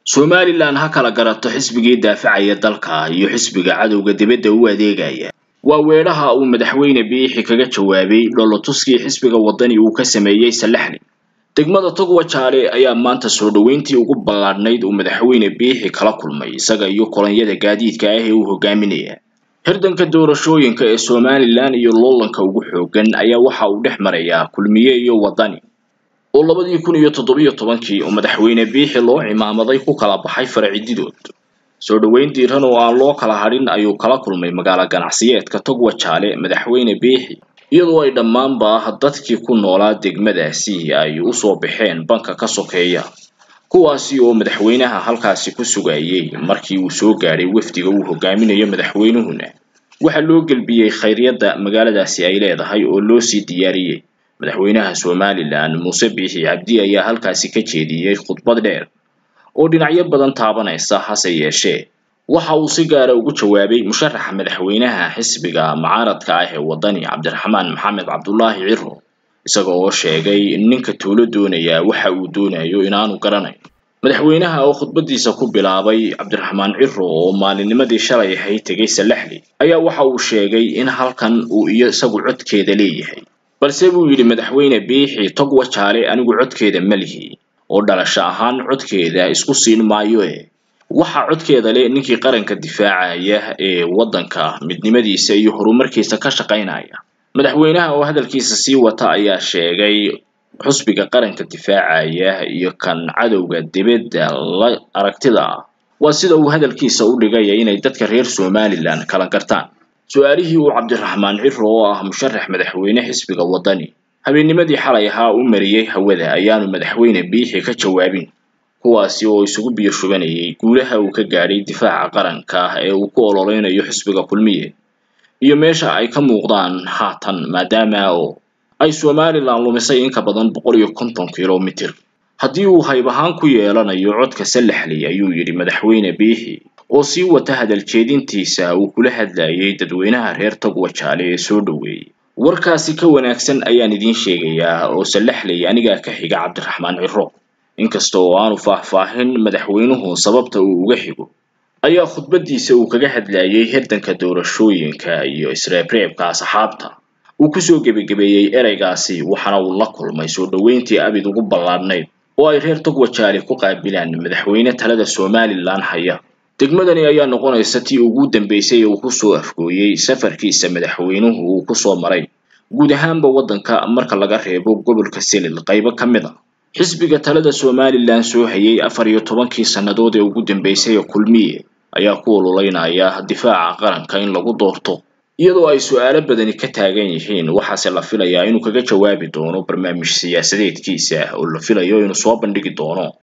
somalilan ha kala garato xisbigii daafacaya dalka iyo xisbiga cadowga dibadda u adeegaya waa weedhaha uu madaxweyne biixi kaga jawaabay dholatuskii xisbiga waddani uu ka sameeyey salaxli degmada togwa jaale ayaa maanta soo dhoweyntii ugu ballaadhnayd uu madaxweyne biixi kala kulmay isaga iyo kolonyada gaadiidka ah ee uu hogaaminaya hirdanka doorashooyinka ee somalilan iyo loolanka ugu xoogan ayaa waxa uu dhex marayaa kulmiye iyo waddani oo labadii kun iyo toddobiyo tobankii oo madaxweyne biixi loo cimaamaday ku kala baxay faracididood soo dhoweyn diiran oo aan loo kala hadhin ayuu kala kulmay magaalo ganacsiyeedka togwa jaale madaxweyne biixi iyadoo ay dhammaanba dadkii ku noolaa degmadaasi ay usoo baxeen banka ka sokeeya kuwaasi oo madaxweynaha halkaasi ku sugayay markii uu soo gaadhay wafdiga uu hogaaminayo madaxweynuhuna waxaa loo gelbiyey khayryadda magaaladaasi ay leedahay oo loo sii diyaariyey madaxweynaha somalilan muuse biixi cabdi ayaa halkaasi ka jeediyey khudbad dheer oo dhinacyo badan taabanaysa hase yeeshee waxa uu si gaara ugu jawaabay musharaxa madaxweynaha xisbiga mucaaradka ah ee waddani cabdiraxmaan maxamed cabdulaahi ciro isaga oo sheegay in ninka tuulo doonaya waxa uu doonayo inaanu garanayn madaxweynaha oo khudbadiisa ku bilaabay cabdiraxmaan ciro oo maalinnimadii shalay ahayd tegay salaxli ayaa waxa uu sheegay in halkan uu iyo isagu codkeeda leeyahay balse buu yidhi madaxweyne biixi togwa jaale anigu codkeeda ma lihi oo dhalasho ahaan codkeeda isku siin maayo e waxa codkeeda leh ninkii qaranka difaacaya ee waddanka midnimadiisa iyo horumarkiisa ka shaqaynaya madaxweynaha oo hadalkiisa sii wata ayaa sheegay xusbiga qaranka difaacaya iyo kan cadowga dibadda la aragtida ah waa sida uu hadalkiisa u dhigaya inay dadka reer somalilan kala gartaan su-aalihii uu cabdiraxmaan ciro oo ah musharax madaxweyne xisbiga waddani habeennimadii xalay ahaa u mariyey hawada ayaanu madaxweyne biixi ka jawaabin kuwaasi oo isugu biyo shubanayay guulaha uu ka gaadhay difaaca qaranka ee uu ku ololeynayo xisbiga kulmiye iyo meesha ay ka muuqdaan haatan maadaama oo ay somalilan lumisay in ka badan boqol iyo konton kilomitir haddii uu hayb ahaan ku yeelanayo codka salaxli ayuu yidhi madaxweyne biixi oo sii wata hadal jeedintiisa uu kula hadlayay dadweynaha reer togwa jaale ee soo dhoweeyey warkaasi ka wanaagsan ayaan idiin sheegayaa oo salaxley anigaa ka xiga cabdiraxmaan ciro inkasta oo aanu faahfaahin madaxweynuhu sababta uu uga xigo ayaa khudbadiisa uu kaga hadlayay hirdanka doorashooyinka iyo isreebreebka asxaabta uu kusoo gebagabeeyey ereygaasi waxaana uu la kulmay soo dhoweyntii abid ugu ballaadhnayd oo ay reer togwa jaale ku qaabilaan madaxweyne talada somalilan haya degmadani ayaa noqonaysa tii ugu dambeysay ee uu kusoo afgooyey safarkiisa madaxweynuhu uu kusoo maray guud ahaanba waddanka marka laga reebo gobolka selil qaybo ka mid a xisbiga talada somalilan soo hayay afar iyo tobankii sannadood ee ugu dambeysay ee kulmiye ayaa ku ololeynaya difaaca qaranka in lagu doorto iyadoo ay su-aalo badani ka taagan yihiin waxaase la filayaa inuu kaga jawaabi doono barnaamij siyaasadeedkiisa oo la filayo inuu soo bandhigi doono